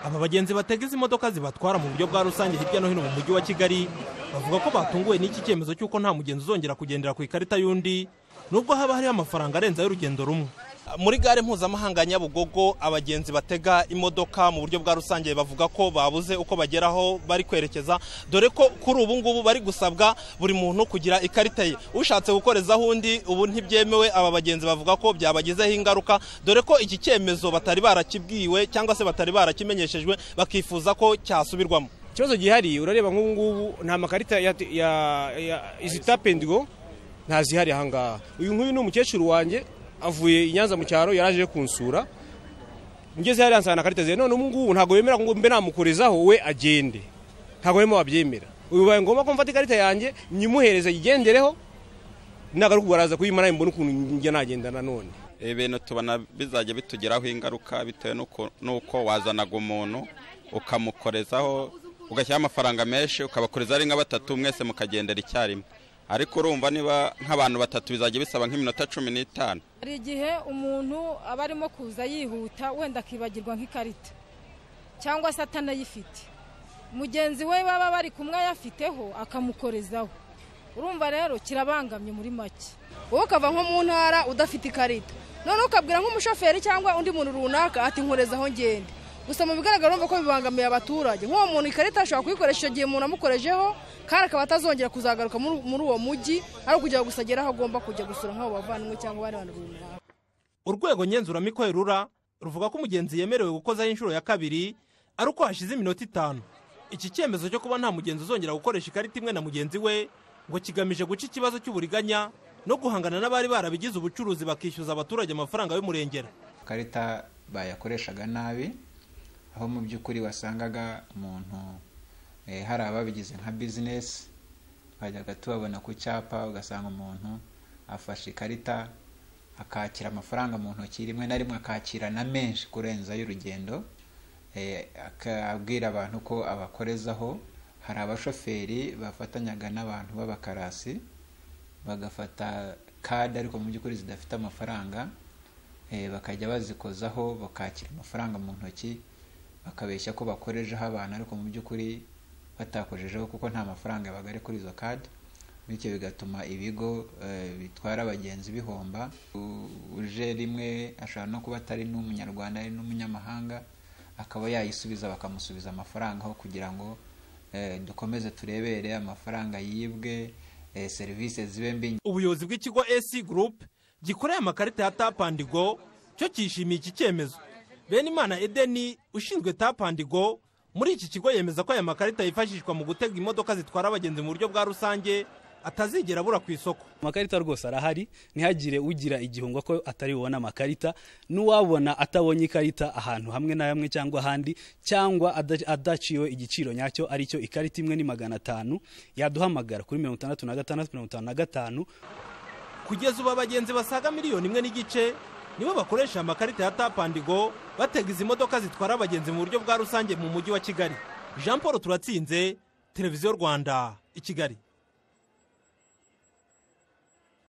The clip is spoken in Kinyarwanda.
aba bagenzi batega izi modoka zibatwara mu buryo bwa rusange hirya no hino mu mujyi wa kigali bavuga ko batunguwe n'iki cyemezo cy'uko nta mugenzi uzongera kugendera ku ikarita y'undi nubwo haba hariho amafaranga arenze ay'urugendo rumwe muri gare mpuzamahanga ya nyabugogo abagenzi batega imodoka mu buryo bwa rusange bavuga ko babuze uko bageraho bari kwerekeza dore ko kuri ubu ngubu bari gusabwa buri muntu kugira ikarita ye ushatse gukorezaho undi ubu ntibyemewe aba bagenzi bavuga ko byabagizeho ingaruka dore ko iki cyemezo batari barakibwiwe cyangwa se batari barakimenyeshejwe bakifuza ko cyasubirwamo ikibazo gihari urareba nk'ubu ngubu nta makarita ya izitapendigo ntazihari ahangaha uyu nguyu ni umukecuru wanjye avuye i nyanza mu cyaro yaraje kunsura ngeze hariya nsanga nakarita ze none ubu ngubu ntabwo yemera ngo mbe namukorezaho we agende ntabwo barimo babyemera bibaye ngombwa ko mfata ikarita yanjye nyimuhereze yigendereho nagaruka baraza kuyimara mbona ukuntu njya nagenda nanone ibintu tubona bizajya bitugiraho ingaruka bitewe n'uko wazanaga umuntu ukamukorezaho ugashyiraho amafaranga menshi ukabakorezaho ari nka batatu mwese mukagendera icyarimwe ariko urumva niba nk'abantu batatu bizajya bisaba nk'iminota cumi n'itanu hari igihe umuntu aba arimo kuza yihuta wenda akibagirwa nk'ikarita cyangwa se atanayifite mugenzi we baba bari kumwe ayafiteho akamukorezaho urumva rero kirabangamye muri make wowe ukava nko mu ntara udafite ikarita noneho ukabwira nk'umushoferi cyangwa undi muntu runaka ati nkorezaho ngende gusa mu bigaragara urumva ko bibangamiye abaturage nk'uwo muntu ikarita ashobora kuyikoresha igihe umuntu amukorejeho kandi akaba atazongera kuzagaruka muri uwo mujyi ari ukujya gusa agera aho agomba kujya gusura nk'abo bavandimwe cyangwa abandi bantu runaka urwego ngenzuramikorere rura ruvuga ko umugenzi yemerewe gukozaho inshuro ya kabiri ari uko hashize iminota itanu iki cyemezo cyo kuba nta mugenzi uzongera gukoresha ikarita imwe na mugenzi we ngo kigamije guca ikibazo cy'uburiganya no guhangana n'abari barabigize ubucuruzi bakishyuza abaturage amafaranga y'umurengera ikarita bayakoreshaga nabi aho mu by'ukuri wasangaga umuntu hari ababigize nka bizinesi twajyaga tubabona ku cyapa ugasanga umuntu afashe ikarita akakira amafaranga mu ntoki rimwe na rimwe akakira na menshi kurenza y'urugendo akabwira abantu ko abakorezaho hari abashoferi bafatanyaga n'abantu b'abakarasi bagafata kade ariko mu by'ukuri zidafite amafaranga bakajya bazikozaho bakakira amafaranga mu ntoki bakabeshya ko bakorejeho abantu ariko mu by'ukuri batakojejeho kuko nta mafaranga yabaga ari kuri izo kadi bityo bigatuma ibigo bitwara abagenzi bihomba uje rimwe ashobora no kuba atari n'umunyarwanda ari n'umunyamahanga akaba yayisubiza bakamusubiza amafaranga aho kugira ngo dukomeze turebere amafaranga yibwe serivisi zibe mbi ubuyobozi bw'ikigo esi gurupe gikoreye amakarita ya tapandigo cyo cyishimiye iki cyemezo benimana edeni ushinzwe tapandigo muri iki kigo yemeza ko aya makarita yifashishwa mu gutega imodoka zitwara abagenzi mu buryo bwa rusange atazigera abura ku isoko amakarita rwose arahari ntihagire ugira igihungo ko atari bubone amakarita n'uwabona atabonye ikarita ahantu hamwe na hamwe cyangwa ahandi cyangwa adaciwe igiciro nyacyo aricyo ikarita imwe ni magana atanu yaduhamagara kuri mirongo itandatu na gatandatu mirongo itanu na gatanu kugeza ubu abagenzi basaga miliyoni imwe n'igice nibo bakoresha amakarita ya tapandigo batega izi modoka zitwara abagenzi mu buryo bwa rusange mu mujyi wa kigali jean paul turatsinze televiziyo rwanda i kigali